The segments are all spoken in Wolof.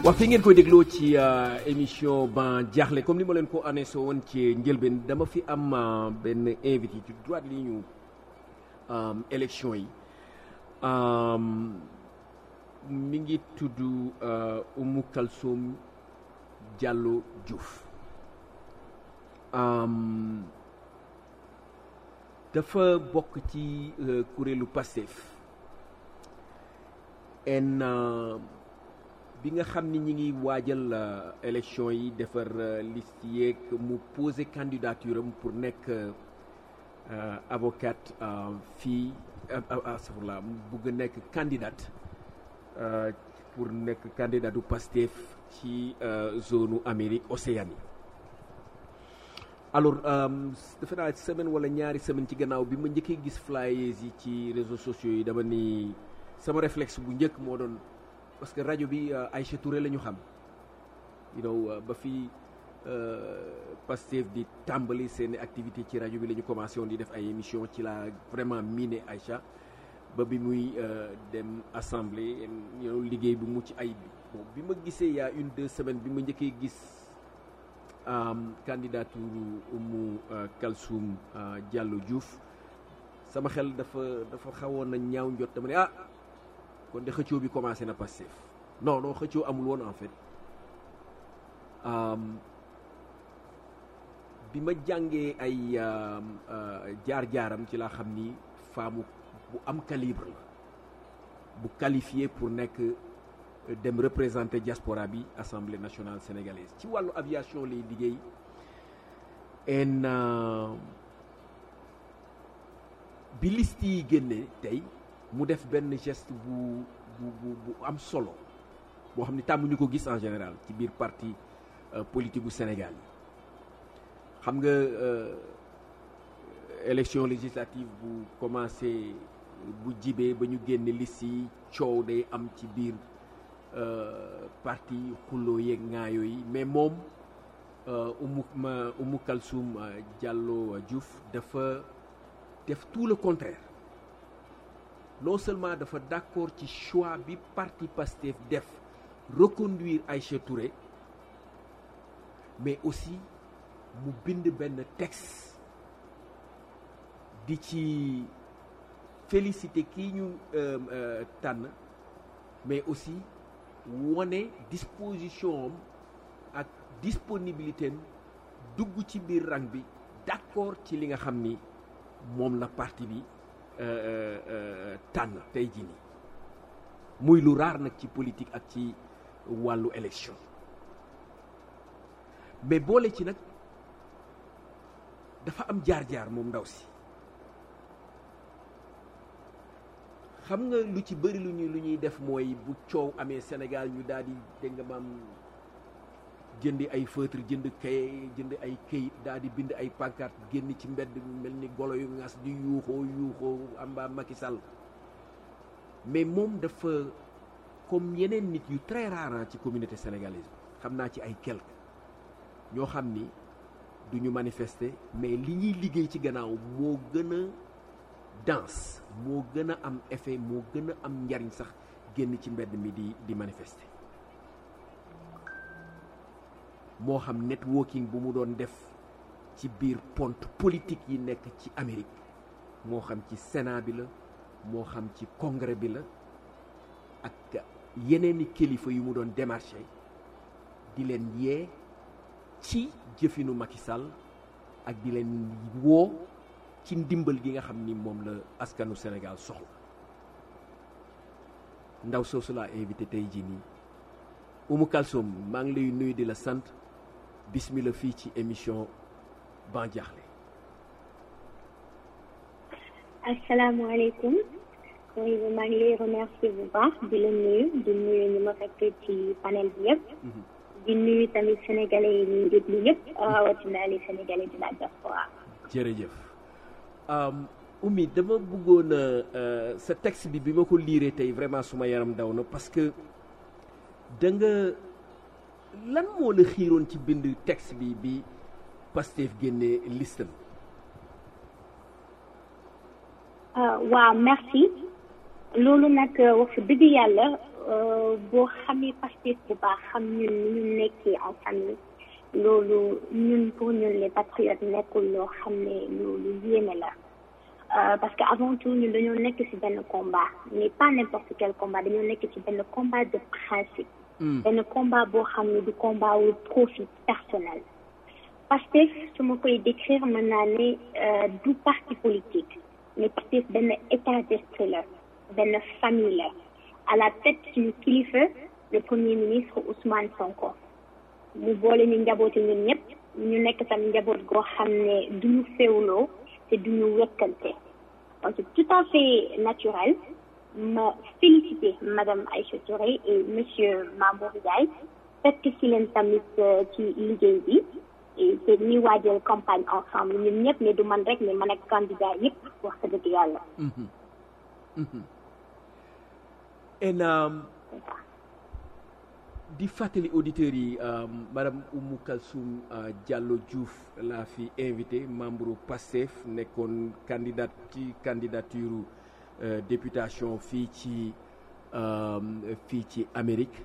wax fi ngeen koy dégloo ci émission ban jaaxle comme ni ma leen ko annoncé woon ci njëlbeen dama fi am benn invité ci droite li ñu élection yi mi ngi tudd Oumou Kalsoum Diallo Diouf dafa bokk ci kuréelu Pastef en bi nga xam ni ñi ngi waajal élection yi defar liste yeeg mu posé candidature am pour nekk avocate fii astafurlah mu bugg nekk candidate pour nekk candidat du Pastef ci zone Amérique Océanie alors defe naa semaine wala ñaari semaine ci gannaaw bi ma njëkkee gis flyers yi ci réseaux sociaux yi dama ni sama réflexe bu njëkk moo doon parce que rajo bi Aïcha Touré la ñu xam you know ba fi Pastef di tàmbali seen activité ci rajo bi la ñu commencé woon di def ay émission ci la vraiment miine Aïcha ba bi muy dem assemblée you know liggéey bu mucc ay bi bon bi ma gisee y a une deux semaines bi ma njëkkee gis candidature Oumou Kalsoum Diallo Diouf sama xel dafa dafa xawoon na ñaaw njot dama ne ah kon de xëccoo bi commencé na Pastef non non xëccoo amul woon en fait bi ma jàngee ay jaar-jaaram ci laa xam ni femme bu am calibre la bu qualifié pour nekk dem représenter diaspora bi assemblée nationale sénégalaise ci wàllu aviation lay liggéey en bi liste yi génne tey mu def benn geste bu bu bu bu am solo boo xam ne tàmmuñu ko gis en général ci biir parti politique bu Sénégal yi xam nga élection législative bu commencé bu jibee ba ñu génne liste yi coow day am ci biir parti xulloo yeeg ŋaayoo yi mais moom Oumou ma Oumou Kalsoum Diallo Diouf dafa def tout le contraire non seulement dafa d'accord ci choix bi parti Pastef def reconduire Aïcha Touré mais aussi mu bind benn texte di ci féliciter kii ñu tànn mais aussi wone disposition am ak disponibilité am dugg ci biir rang bi d'accord ci li nga xam ni moom la parti bi tànn tey jii nii muy lu raar nag ci politique ak ci wàllu élection mais boole ci nag dafa am jaar-jaar moom ndaw si xam nga lu ci bëri lu ñuy lu ñuy def mooy bu coow amee Sénégal ñu daal di dégg nga maam jëndi ay feutre jënd kay jënd ay këyit daal di bind ay pancarte génn ci mbedd mel ni golo yu ngas di yuuxoo yuuxoo amba Macky Sall mais moom dafa comme yeneen nit yu très rare ci communauté sénégalaise bi xam naa ci ay quelque ñoo xam ni du ñu manifester mais li ñuy liggéey ci gannaaw moo gën a danse moo gën a am effet moo gën a am njariñ sax génn ci mbedd mi di di manifester moo xam networking bu mu doon def ci biir ponte politique yi nekk ci Amérique moo xam ci Sénat bi la moo xam ci congrès bi la ak yeneeni kilifa yu mu doon démarché di leen yee ci jëfinu Macky Sall ak di leen woo ci ndimbal gi nga xam ni moom la askanu Sénégal soxla ndaw soosu laa invité tey jii nii Oumou Kalsoum maa ngi lay nuyu di la sant bismillah fii ci émission Ban Diakhli asalaamaaleykum oui maa ngi lay remercier bu baax di la nuyu di nuyu ñu ma fekk ci panel bi yëpp di nuyu tamit sénégalais yi ñuy déglu yëpp rawatina les sénégalais de la diaspora jërëjëf Oumy dama bëggoon sa texte bi bi ma ko liiree tey vraiment suma yaram daw na parce que da nga lan moo la xiiroon ci bind texte bi bi Pastef génne listam waaw merci loolu nag wax dëgg yàlla boo xamee Pastef bu baax xam ñun ni ñu nekkee en famille loolu ñun pour ñun les patriotes nekkul loo xam ne loolu yéeme la parce que avant tout ñun dañoo nekk ci benn combat mais pas n'importe quel combat dañoo nekk ci benn combat de principe benn combat boo xam ne du combat wu profit personnel Pastef su ma koy décrire mën naa ne du parti politique mais Pastef benn état d'esprit la benn famille la à la tête suñu kilifa le premier ministre Ousmane Sonko mu boole ñu njaboote ñun ñëpp ñu nekk tam njaboot goo xam ne duñu féewloo te duñu wekkante donc c'est tout à fait naturel ma féliciter madame Aïcha Touré et monsieur Mamour Ndiaye fekk ci leen tamit ci liggéey bi et te ñuy waajal campagne ensemble ñun ñëpp mais du man rek mais man ak candidat yëpp wax dëgg yàlla en di fàttali auditeurs yi madame Oumou Kalsoum Diallo Diouf laa fi invité membre PASTEF nekkoon candidat ci candidature députation fii ci fii ci Amérique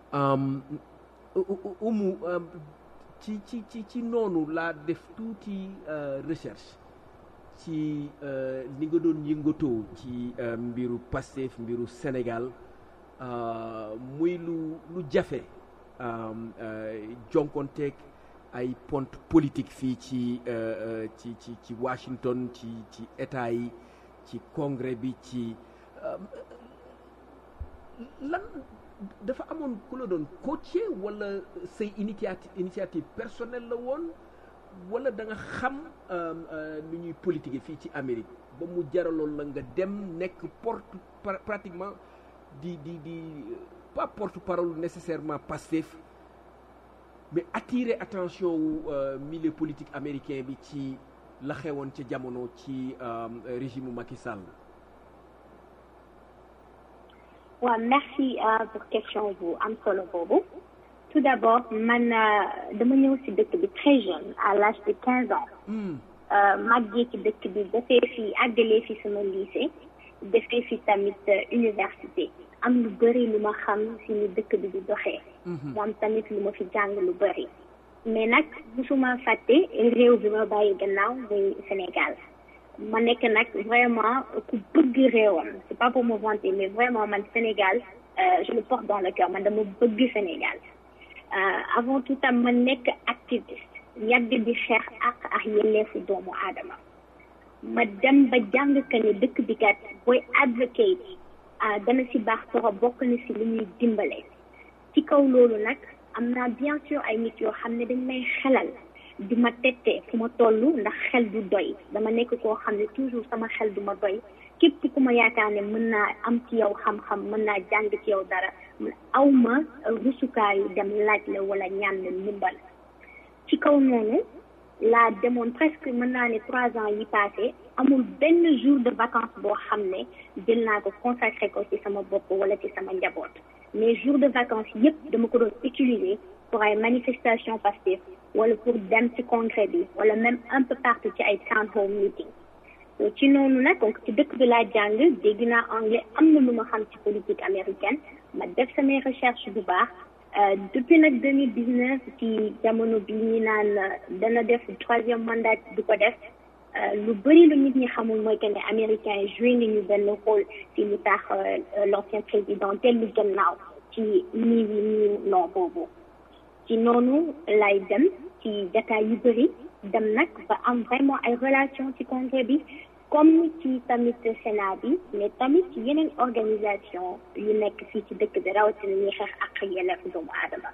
Oumou ci ci ci ci noonu laa def tuuti recherche ci ni nga doon yëngatoo ci mbiru Pastef mbiru Sénégal muy lu lu jafe jonkonteeg ay pont politique fii ci ci ci ci Washington ci ci état yi ci congrès bi ci lan dafa amoon ku la doon coacher wala say initiative initiative personnelle la woon wala da nga xam nu ñuy politique fii ci Amérique ba mu jaraloon la nga dem nekk porte pratiquement di di di pas porte parole nécessairement Pastef mais attirer attention wu milieu politique américain bi ci la xewoon ca jamono ci régime Macky Sall. waaw merci pour question bu am solo boobu. tout d'abord man dama ñëw ci dëkk bi très jeune à l'âge de quinze ans màggee ci dëkk bi defee fi àggalee fi sama lycée defee fi tamit université am lu bëri lu ma xam ci ni dëkk bi di doxee mu am tamit lu ma fi jàng lu bëri mais nag musuma fàtte réew bi ma bàyyi gannaaw muy Sénégal ma nekk nag vraiment ku bëgg réewam c'est pas pour me vanter mais vraiment man Sénégal je le porte dans le cœur man dama bëgg Sénégal avant tout tam ma nekk activiste yàgg di xeex ak ak yelleefu doomu aadama ma dem ba jàng que ne dëkk bi kat booy advocate dana ci baax trop bokk na ci li ñuy dimbale ci kaw loolu nag am naa bien sûr ay nit yoo xam ne dañ may xelal di ma tette fu ma toll ndax xel du doy dama nekk koo xam ne toujours sama xel du ma doy képp ku ma yaakaar ne mën naa am ci yow xam-xam mën naa jàng ci yow dara aw ma rusukaayu dem laaj la wala ñaan la ndimbal ci kaw noonu laa demoon presque mën naa ne trois ans yi passé amul benn jour de vacances boo xam ne jël naa ko consacré ko ci sama bopp wala ci sama njaboot mais jour de vacances yépp dama ko doon utiliser pour ay manifestation Pastef wala pour dem ci congrès bi wala même un peu partout ci ay town hall meeting ci noonu nag donc ci dëkk bi laa jàng dégg naa anglais am na lu ma xam ci politique américaine ma def samay recherche bu baax depuis nag 2019 ci jamono bi ñu naan dana def troisième mandat du ko def lu bëri lu nit ñi xamul mooy que ne américains yi joué nañu benn rôle ci lu tax l'ancien président dellu gannaaw ci nii wi nii non boobu ci noonu lay dem ci jataay yu bëri dem nag ba am vraiment ay relation ci congrès bi comme ci tamit Sénat bi mais tamit ci yeneen organisation yu nekk fii ci dëkk bi rawatina ñuy xeex ak yelleefu doomu aadama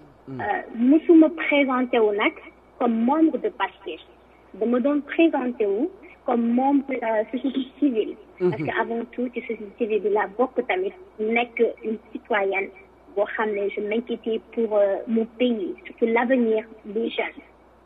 musuma présenté wu nag comme membre de Pastef dama doon présenté wu comme membre société civile parce que avant tout ci société civile bi la bokk tamit nekk une citoyenne boo xam ne je m'inquiétais pour mon pays surtout l'avenir des jeunes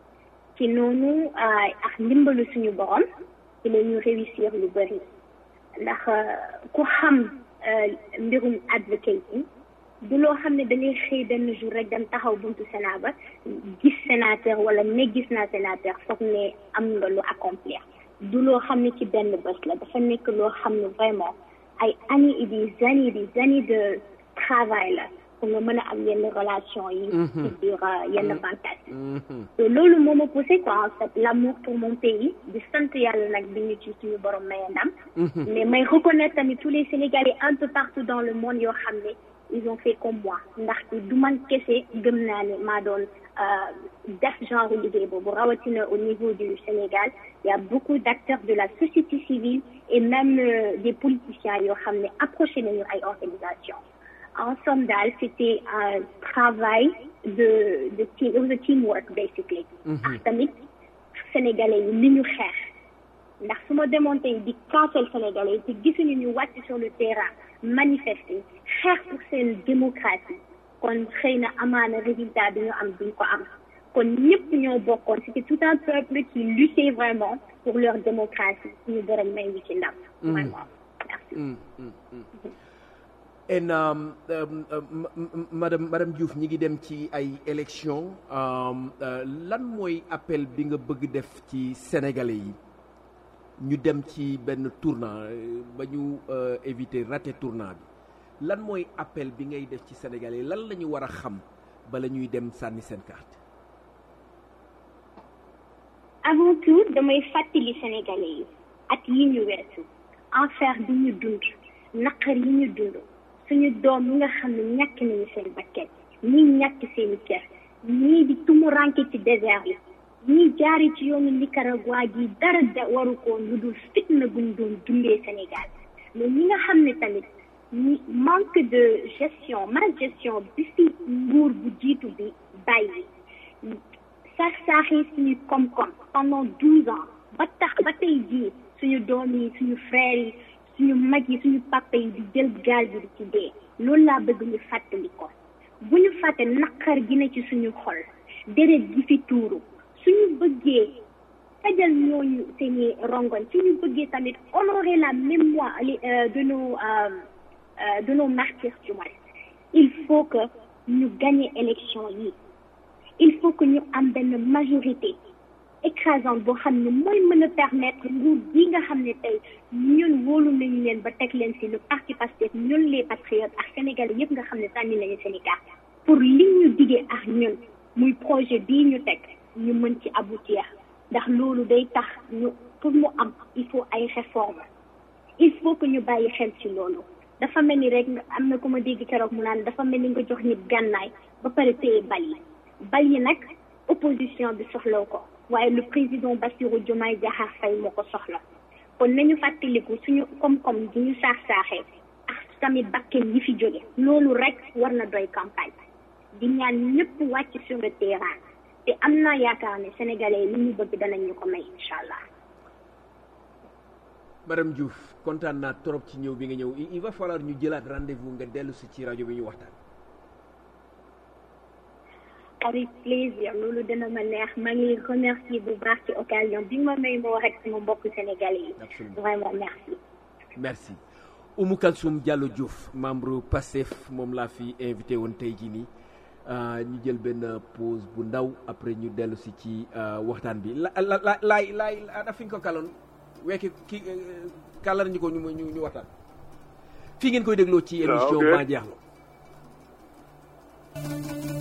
ci noonu ak ndimbalu suñu borom ci la ñu réussir lu bëri ndax ku xam mbirum advocating du loo xam ne da ngay xëy benn jour rek dem taxaw buntu Sénat ba gis sénateur wala ne gis naa sénateur foog ne am nga lu accomplir du loo xam ne ci benn bés la dafa nekk loo xam ne vraiment ay années et des années des années de travail la pour nga mën a am yenn relation yi ci biir yenn fantasme te loolu moo ma poussé quoi en fait l'amour pour mon pays di sant yàlla nag bi ñu ci suñu borom maye ndam mais may reconnaître tamit tous les Sénégalais un peu partout dans le monde yoo xam ne ils ont fait comme moi ndaxte du man kese gëm naa ne maa doon def genre liggéey boobu rawatina au niveau du Sénégal il y a beaucoup d'acteurs de la société civile et même euh, des politiciens yoo xam ne approché nañu ay organisations en somme daal c'était un travail de de team it was a teamwork basically ak tamit sénégalais yi li ñu xeex ndax su ma demoon tey di cancel sénégalais yi te gisuñu ñu wàcc sur le terrain manifester xeex pour seen démocratie kon xëy na amaana résultat bi ñu am duñ ko am kon ñëpp ñoo bokkoon c'était tout un peuple qui luttait vraiment pour leur démocratie suñu borom may ñu ci ndam vraiment merci en um, um, um, madame madame Diouf ñi ngi dem ci ay élection um, uh, lan mooy appel bi nga bëgg def ci sénégalais yi ñu dem ci benn tournant ba ñu uh, éviter raté tournant bi lan mooy appel bi ngay def ci sénégalais yi lan la ñu war a xam bala ñuy dem sànni seen carte avant tout damay fàttali sénégalais yi at yi ñu weesu enfer bi ñu dund naqar yi ñu dund suñu doom yi nga xam ne ñàkk nañu seen bakkan ñii ñàkk seeni kër ñii di tumuranke ci désert yi ñii jaari ci yoonu Nicaragua gi dara da waru ko lu dul fitna buñ doon dundee Sénégal mais ñi nga xam ne tamit ñi manque de gestion mal gestion bi fi nguur bu jiitu bi bàyyi sax saaxee suñu koom-koom pendant douze ans ba tax ba tey jii suñu doom yi suñu frères yi suñu mag yi suñu papa yi di jël gaal bi di ci dee loolu laa bëgg ñu fàttali ko bu ñu fàtte naqar gi na ci suñu xol deret gi fi tuuru suñu bëggee fajal ñooñu seeni rongoñ suñu bëggee tamit honorer la mémoire de nos de nos martyrs du moins il faut que ñu gagner élection yi il faut que ñu am benn majorité écrasante boo xam ne mooy mën a permettre nguur gi nga xam ne tey ñun wóolu nañu leen ba teg leen ci le parti Pastef ñun les patriotes ak Sénégalais yëpp nga xam ne sànni nañu Sénégal pour li ñu diggee ak ñun muy projet bii ñu teg ñu mën ci aboutir ndax loolu day tax ñu pour mu am il faut ay réformes il faut que ñu bàyyi xel ci loolu dafa mel ni rek am na ku ma dégg keroog mu naan dafa mel ni nga jox nit gànnaay ba pare téye bal yi bal yi nag opposition bi soxlaw ko waaye le président Bassirou Diomaye Diakhar Faye moo ko soxla kon nañu fàttaliku suñu koom-koom gi ñu saax saaxee ak tamit bakken yi fi jóge loolu rek war na doy campagne di ñaan ñëpp wàcc sur le terrain te am naa yaakaar ne sénégalais yi li ñu bëgg danañ ñu ko may incha allah. madame Diouf kontaan naa trop ci ñëw bi nga ñëw il va falloir ñu jëlaat rendez-vous nga dellu si ci rajo bi ñu waxtaan. avec plaisir loolu dana ma neex maa ngi remercier bu baax ci occasion bi ma may ma wax ak sama mbokk sénégalais yi. absolument vraiment merci. merci Oumou Kalsoum Diallo Diouf membre Pastef moom laa fi invité woon tey jii nii ñu jël benn pause bu ndaw après ñu dellu si ci waxtaan bi la la la laay laay ana fi nga ko kaloon wekki ki kàllar ñu ko ñu ñu ñu waxtaan fii ngeen koy dégloo ci émission Maa Jeexlo